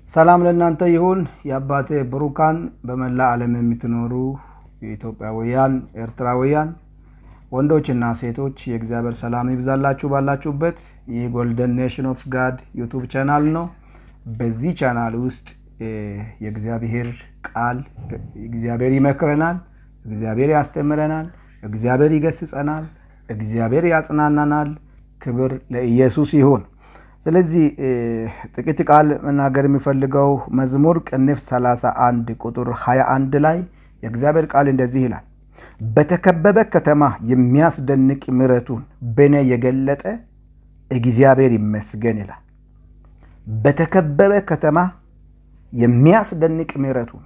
ሰላም ለእናንተ ይሁን። የአባቴ ብሩካን በመላ ዓለም የምትኖሩ የኢትዮጵያውያን፣ ኤርትራውያን ወንዶችና ሴቶች የእግዚአብሔር ሰላም ይብዛላችሁ ባላችሁበት። ይህ ጎልደን ኔሽን ኦፍ ጋድ ዩቱብ ቻናል ነው። በዚህ ቻናል ውስጥ የእግዚአብሔር ቃል እግዚአብሔር ይመክረናል፣ እግዚአብሔር ያስተምረናል፣ እግዚአብሔር ይገስጸናል፣ እግዚአብሔር ያጽናናናል። ክብር ለኢየሱስ ይሁን። ስለዚህ ጥቂት ቃል መናገር የሚፈልገው መዝሙር ቅንፍ 31 ቁጥር 21 ላይ የእግዚአብሔር ቃል እንደዚህ ይላል፣ በተከበበ ከተማ የሚያስደንቅ ምሕረቱን በእኔ የገለጠ እግዚአብሔር ይመስገን ይላል። በተከበበ ከተማ የሚያስደንቅ ምሕረቱን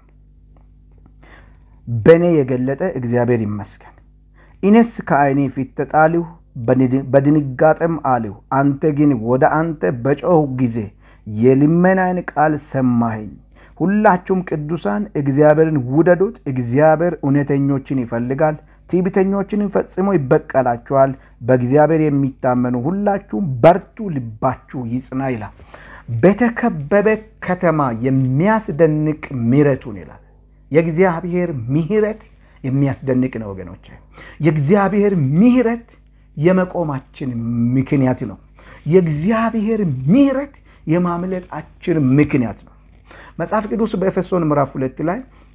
በእኔ የገለጠ እግዚአብሔር ይመስገን። እኔስ ከዓይኔ ፊት ተጣልሁ በድንጋጤም አልሁ። አንተ ግን ወደ አንተ በጮኽሁ ጊዜ የልመናዬን ቃል ሰማኸኝ። ሁላችሁም ቅዱሳን እግዚአብሔርን ውደዱት። እግዚአብሔር እውነተኞችን ይፈልጋል፣ ትዕቢተኞችን ፈጽሞ ይበቀላቸዋል። በእግዚአብሔር የሚታመኑ ሁላችሁም በርቱ፣ ልባችሁ ይጽና ይላል። በተከበበ ከተማ የሚያስደንቅ ምሕረቱን ይላል። የእግዚአብሔር ምሕረት የሚያስደንቅ ነው ወገኖች። የእግዚአብሔር ምሕረት የመቆማችን ምክንያት ነው። የእግዚአብሔር ምሕረት የማምለጣችን ምክንያት ነው። መጽሐፍ ቅዱስ በኤፌሶን ምዕራፍ ሁለት ላይ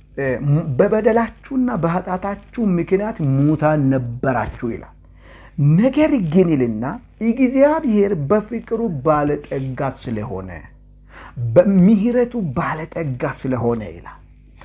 በበደላችሁና በኃጢአታችሁ ምክንያት ሙታን ነበራችሁ ይላል። ነገር ግን ይልና እግዚአብሔር በፍቅሩ ባለጠጋ ስለሆነ በምሕረቱ ባለጠጋ ስለሆነ ይላል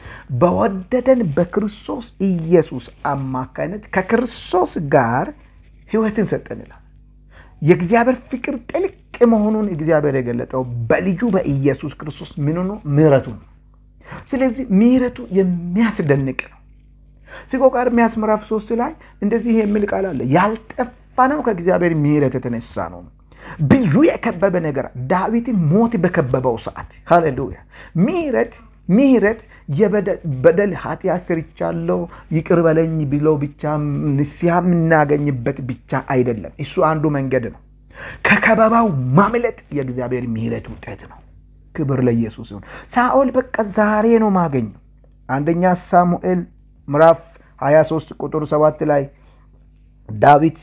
በወደደን በክርስቶስ ኢየሱስ አማካይነት ከክርስቶስ ጋር ሕይወትን ሰጠን ይላል። የእግዚአብሔር ፍቅር ጥልቅ መሆኑን እግዚአብሔር የገለጠው በልጁ በኢየሱስ ክርስቶስ ምን ነው? ምሕረቱ ነው። ስለዚህ ምሕረቱ የሚያስደንቅ ነው። ሲቆቃርሚያስ ምዕራፍ ሶስት ላይ እንደዚህ የሚል ቃል አለ። ያልጠፋ ነው ከእግዚአብሔር ምሕረት የተነሳ ነው። ብዙ የከበበ ነገር ዳዊትን ሞት በከበበው ሰዓት ሃሌሉያ ምሕረት ምሕረት የበደል ኃጢአት ሰርቻለሁ ይቅር በለኝ ብሎ ብቻ ንስሐ የምናገኝበት ብቻ አይደለም። እሱ አንዱ መንገድ ነው። ከከበባው ማምለጥ የእግዚአብሔር ምሕረት ውጤት ነው። ክብር ለኢየሱስ ይሁን። ሳኦል በቃ ዛሬ ነው ማገኘው። አንደኛ ሳሙኤል ምዕራፍ 23 ቁጥር 7 ላይ ዳዊት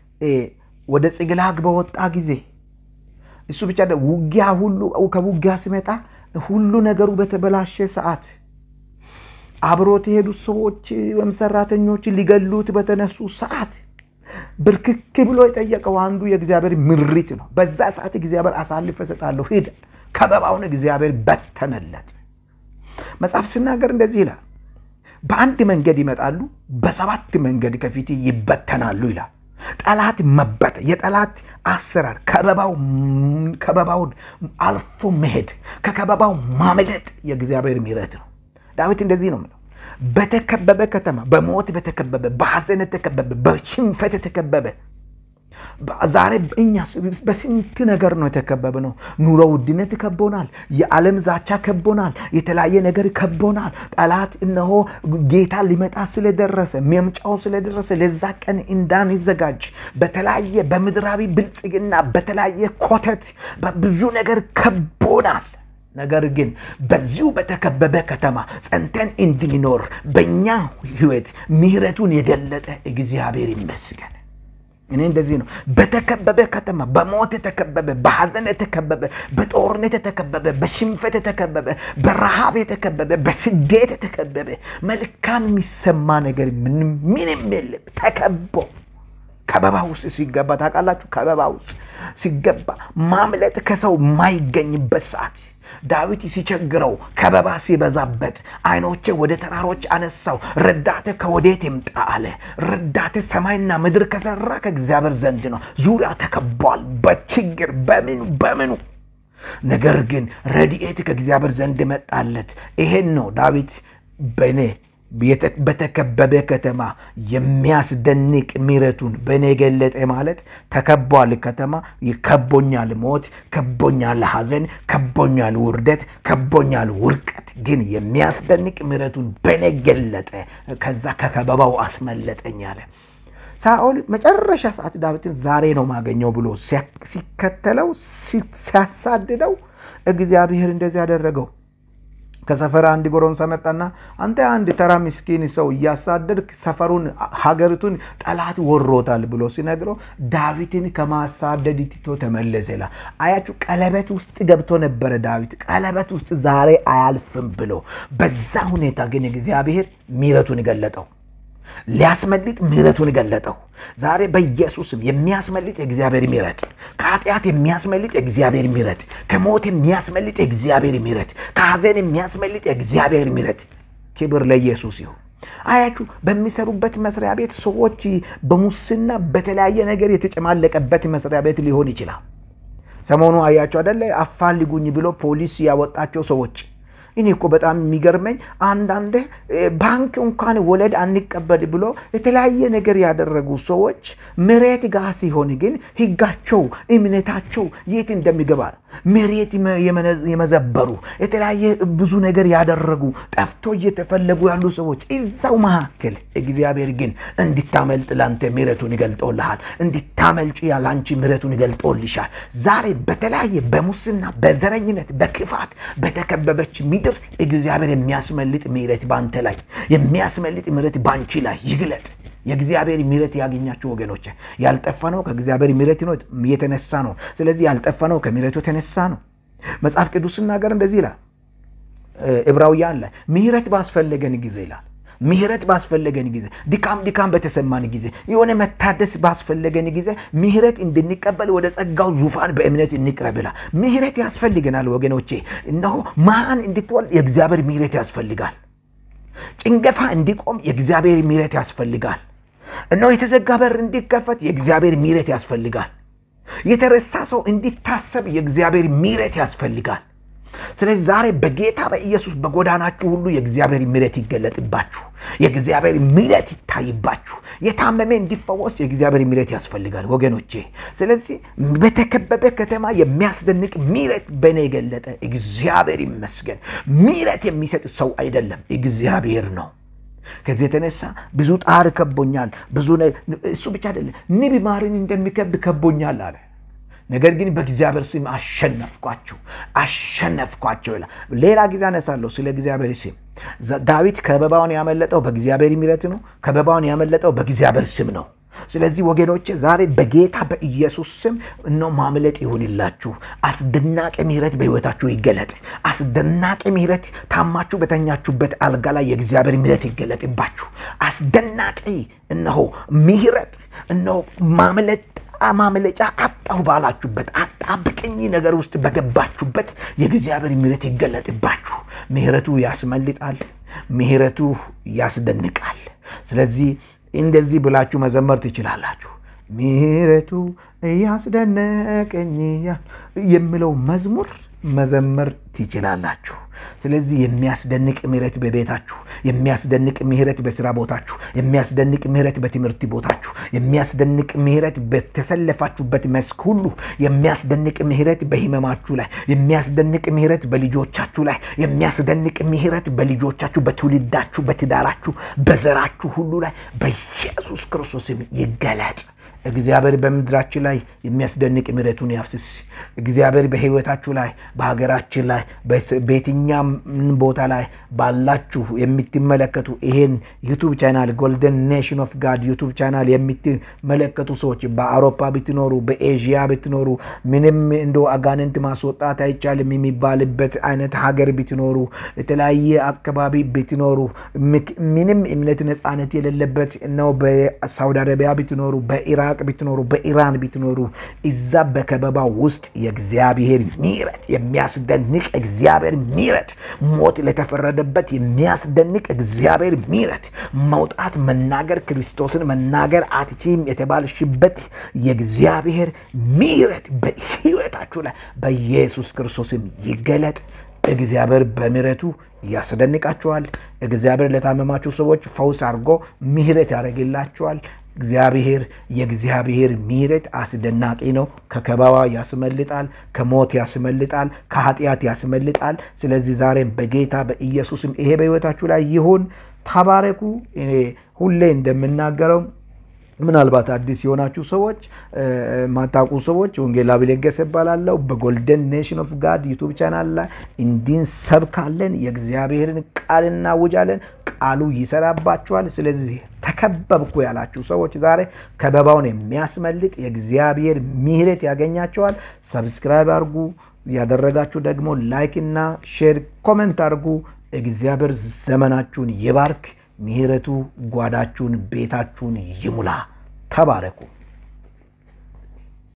ወደ ጽግላግ በወጣ ጊዜ እሱ ብቻ ውጊያ ሁሉ ከውጊያ ሲመጣ ሁሉ ነገሩ በተበላሸ ሰዓት አብሮት የሄዱት ሰዎች ወይም ሰራተኞች ሊገሉት በተነሱ ሰዓት ብርክክ ብሎ የጠየቀው አንዱ የእግዚአብሔር ምሪት ነው። በዛ ሰዓት እግዚአብሔር አሳልፈ እሰጣለሁ ሂድ፣ ከበባውን እግዚአብሔር በተነለት። መጽሐፍ ሲናገር እንደዚህ ይላል፣ በአንድ መንገድ ይመጣሉ፣ በሰባት መንገድ ከፊት ይበተናሉ ይላል። ጠላት መበተ የጠላት አሰራር ከበባውን አልፎ መሄድ ከከበባው ማምለጥ የእግዚአብሔር ምሕረት ነው። ዳዊት እንደዚህ ነው የምለው፣ በተከበበ ከተማ በሞት በተከበበ በሐዘን የተከበበ በሽንፈት የተከበበ ዛሬ እኛ በስንት ነገር ነው የተከበበ ነው። ኑሮ ውድነት ከቦናል። የዓለም ዛቻ ከቦናል። የተለያየ ነገር ከቦናል። ጠላት እነሆ ጌታ ሊመጣ ስለደረሰ መምጫው ስለደረሰ ለዛ ቀን እንዳንዘጋጅ በተለያየ በምድራዊ ብልጽግና በተለያየ ኮተት በብዙ ነገር ከቦናል። ነገር ግን በዚሁ በተከበበ ከተማ ጸንተን እንድንኖር በእኛ ሕይወት ምሕረቱን የገለጠ እግዚአብሔር ይመስገን። እኔ እንደዚህ ነው። በተከበበ ከተማ በሞት የተከበበ በሐዘን የተከበበ በጦርነት የተከበበ በሽንፈት የተከበበ በረሃብ የተከበበ በስደት የተከበበ መልካም የሚሰማ ነገር ምንም የለም። ተከቦ ከበባ ውስጥ ሲገባ ታውቃላችሁ፣ ከበባ ውስጥ ሲገባ ማምለጥ ከሰው የማይገኝበት ሰዓት ዳዊት ሲቸግረው ከበባ ሲበዛበት ዓይኖቼ ወደ ተራሮች አነሳው፣ ረዳቴ ከወዴት ይምጣ አለ። ረዳቴ ሰማይና ምድር ከሰራ ከእግዚአብሔር ዘንድ ነው። ዙሪያ ተከቧል በችግር በምኑ በምኑ። ነገር ግን ረድኤት ከእግዚአብሔር ዘንድ መጣለት። ይሄን ነው ዳዊት በእኔ በተከበበ ከተማ የሚያስደንቅ ምሕረቱን በእኔ ገለጠ ማለት ተከቧል። ከተማ ከቦኛል፣ ሞት ከቦኛል፣ ሐዘን ከቦኛል፣ ውርደት ከቦኛል፣ ውርቀት ግን የሚያስደንቅ ምሕረቱን በእኔ ገለጠ፣ ከዛ ከከበባው አስመለጠኝ አለ። ሳኦል መጨረሻ ሰዓት ዳዊትን ዛሬ ነው ማገኘው ብሎ ሲከተለው ሲያሳድደው እግዚአብሔር እንደዚህ ያደረገው። ከሰፈር አንድ ጎረምሳ መጣና አንተ አንድ ተራ ምስኪን ሰው እያሳደድክ ሰፈሩን ሀገሪቱን ጠላት ወሮታል ብሎ ሲነግረው ዳዊትን ከማሳደድ ትቶ ተመለሰ ይላል። አያችሁ፣ ቀለበት ውስጥ ገብቶ ነበረ ዳዊት። ቀለበት ውስጥ ዛሬ አያልፍም ብሎ በዛ ሁኔታ ግን እግዚአብሔር ምሕረቱን ገለጠው። ሊያስመልጥ ምሕረቱን ገለጠው። ዛሬ በኢየሱስም የሚያስመልጥ የእግዚአብሔር ምሕረት፣ ከኃጢአት የሚያስመልጥ የእግዚአብሔር ምሕረት፣ ከሞት የሚያስመልጥ የእግዚአብሔር ምሕረት፣ ከሐዘን የሚያስመልጥ የእግዚአብሔር ምሕረት። ክብር ለኢየሱስ ይሁን። አያችሁ በሚሰሩበት መስሪያ ቤት ሰዎች በሙስና በተለያየ ነገር የተጨማለቀበት መስሪያ ቤት ሊሆን ይችላል። ሰሞኑ አያችሁ አደለ አፋልጉኝ ብሎ ፖሊስ ያወጣቸው ሰዎች እኔ እኮ በጣም የሚገርመኝ አንዳንድ ባንክ እንኳን ወለድ አንቀበል ብሎ የተለያየ ነገር ያደረጉ ሰዎች መሬት ጋር ሲሆን ግን ሕጋቸው እምነታቸው የት እንደሚገባ መሬት የመዘበሩ የተለያየ ብዙ ነገር ያደረጉ ጠፍቶ እየተፈለጉ ያሉ ሰዎች እዛው መካከል እግዚአብሔር ግን እንድታመልጥ ላንተ ምሕረቱን ይገልጦልሃል። እንድታመልጭ ያላንቺ ምሕረቱን ይገልጦልሻል። ዛሬ በተለያየ በሙስና በዘረኝነት በክፋት በተከበበች ምድር እግዚአብሔር የሚያስመልጥ ምሕረት በአንተ ላይ የሚያስመልጥ ምሕረት በአንቺ ላይ ይግለጥ። የእግዚአብሔር ምሕረት ያገኛችሁ ወገኖች፣ ያልጠፋነው ከእግዚአብሔር ምሕረት የተነሳ ነው። ስለዚህ ያልጠፋነው ከምሕረቱ የተነሳ ነው። መጽሐፍ ቅዱስ ሲናገር እንደዚህ ይላል ዕብራውያን ላይ ምሕረት ባስፈለገን ጊዜ ይላል ምሕረት ባስፈለገን ጊዜ ድካም ድካም በተሰማን ጊዜ የሆነ መታደስ ባስፈለገን ጊዜ ምሕረት እንድንቀበል ወደ ጸጋው ዙፋን በእምነት እንቅረብ ይላል። ምሕረት ያስፈልገናል ወገኖቼ። እነሆ ማን እንድትወልድ የእግዚአብሔር ምሕረት ያስፈልጋል። ጭንገፋ እንዲቆም የእግዚአብሔር ምሕረት ያስፈልጋል። እነሆ የተዘጋ በር እንዲከፈት የእግዚአብሔር ምሕረት ያስፈልጋል። የተረሳ ሰው እንዲታሰብ የእግዚአብሔር ምሕረት ያስፈልጋል። ስለዚህ ዛሬ በጌታ በኢየሱስ በጎዳናችሁ ሁሉ የእግዚአብሔር ምሕረት ይገለጥባችሁ፣ የእግዚአብሔር ምሕረት ይታይባችሁ። የታመመ እንዲፈወስ የእግዚአብሔር ምሕረት ያስፈልጋል ወገኖቼ። ስለዚህ በተከበበ ከተማ የሚያስደንቅ ምሕረት በእኔ የገለጠ እግዚአብሔር ይመስገን። ምሕረት የሚሰጥ ሰው አይደለም እግዚአብሔር ነው። ከዚህ የተነሳ ብዙ ጣር ከቦኛል። ብዙ እሱ ብቻ አይደለም ንብ ማርን እንደሚከብ ከቦኛል አለ። ነገር ግን በእግዚአብሔር ስም አሸነፍኳችሁ አሸነፍኳቸው ይላል። ሌላ ጊዜ አነሳለሁ ስለ እግዚአብሔር ስም። ዳዊት ከበባውን ያመለጠው በእግዚአብሔር ምሕረት ነው። ከበባውን ያመለጠው በእግዚአብሔር ስም ነው። ስለዚህ ወገኖቼ ዛሬ በጌታ በኢየሱስ ስም እኖ ማምለጥ ይሁንላችሁ። አስደናቂ ምሕረት በሕይወታችሁ ይገለጥ። አስደናቂ ምሕረት ታማችሁ በተኛችሁበት አልጋ ላይ የእግዚአብሔር ምሕረት ይገለጥባችሁ። አስደናቂ እነሆ ምሕረት እነሆ ማምለጥ ማምለጫ አጣሁ ባላችሁበት አጣብቀኝ ነገር ውስጥ በገባችሁበት የእግዚአብሔር ምሕረት ይገለጥባችሁ። ምሕረቱ ያስመልጣል። ምሕረቱ ያስደንቃል። ስለዚህ እንደዚህ ብላችሁ መዘመር ትችላላችሁ። ምሕረቱ እያስደነቀኝ የሚለው መዝሙር መዘመር ትችላላችሁ። ስለዚህ የሚያስደንቅ ምሕረት በቤታችሁ፣ የሚያስደንቅ ምሕረት በስራ ቦታችሁ፣ የሚያስደንቅ ምሕረት በትምህርት ቦታችሁ፣ የሚያስደንቅ ምሕረት በተሰለፋችሁበት መስክ ሁሉ፣ የሚያስደንቅ ምሕረት በሕመማችሁ ላይ፣ የሚያስደንቅ ምሕረት በልጆቻችሁ ላይ፣ የሚያስደንቅ ምሕረት በልጆቻችሁ፣ በትውልዳችሁ፣ በትዳራችሁ፣ በዘራችሁ ሁሉ ላይ በኢየሱስ ክርስቶስም ይገለጥ። እግዚአብሔር በምድራችን ላይ የሚያስደንቅ ምሕረቱን ያፍስስ። እግዚአብሔር በሕይወታችሁ ላይ በሀገራችን ላይ በየትኛም ቦታ ላይ ባላችሁ የምትመለከቱ ይሄን ዩቱብ ቻናል ጎልደን ኔሽን ኦፍ ጋድ ዩቱብ ቻናል የምትመለከቱ ሰዎች በአውሮፓ ብትኖሩ፣ በኤዥያ ብትኖሩ፣ ምንም እንደ አጋንንት ማስወጣት አይቻልም የሚባልበት አይነት ሀገር ብትኖሩ፣ የተለያየ አካባቢ ብትኖሩ፣ ምንም እምነት ነፃነት የሌለበት ነው በሳውዲ አረቢያ ብትኖሩ፣ በኢራቅ ብትኖሩ፣ በኢራን ብትኖሩ እዛ በከበባ ውስጥ የእግዚአብሔር ምሕረት የሚያስደንቅ እግዚአብሔር ምሕረት ሞት ለተፈረደበት የሚያስደንቅ እግዚአብሔር ምሕረት መውጣት መናገር ክርስቶስን መናገር አትችም የተባልሽበት የእግዚአብሔር ምሕረት በሕይወታችሁ ላይ በኢየሱስ ክርስቶስም ይገለጥ። እግዚአብሔር በምሕረቱ ያስደንቃችኋል። እግዚአብሔር ለታመማችሁ ሰዎች ፈውስ አድርጎ ምሕረት ያደርግላችኋል። እግዚአብሔር የእግዚአብሔር ምሕረት አስደናቂ ነው። ከከበባ ያስመልጣል፣ ከሞት ያስመልጣል፣ ከኃጢአት ያስመልጣል። ስለዚህ ዛሬም በጌታ በኢየሱስም ይሄ በሕይወታችሁ ላይ ይሁን። ተባረኩ። እኔ ሁሌ እንደምናገረው ምናልባት አዲስ የሆናችሁ ሰዎች ማታውቁ ሰዎች ወንጌላዊ ለገሰ እባላለሁ። በጎልደን ኔሽን ኦፍ ጋድ ዩቱብ ቻናል ላይ እንዲንሰብካለን የእግዚአብሔርን ቃል እናውጃለን። ቃሉ ይሰራባችኋል። ስለዚህ ተከበብኩ ያላችሁ ሰዎች ዛሬ ከበባውን የሚያስመልጥ የእግዚአብሔር ምሕረት ያገኛቸዋል። ሰብስክራይብ አድርጉ። ያደረጋችሁ ደግሞ ላይክ እና ሼር ኮሜንት አድርጉ። እግዚአብሔር ዘመናችሁን ይባርክ። ምሕረቱ ጓዳችሁን፣ ቤታችሁን ይሙላ። ተባረኩ።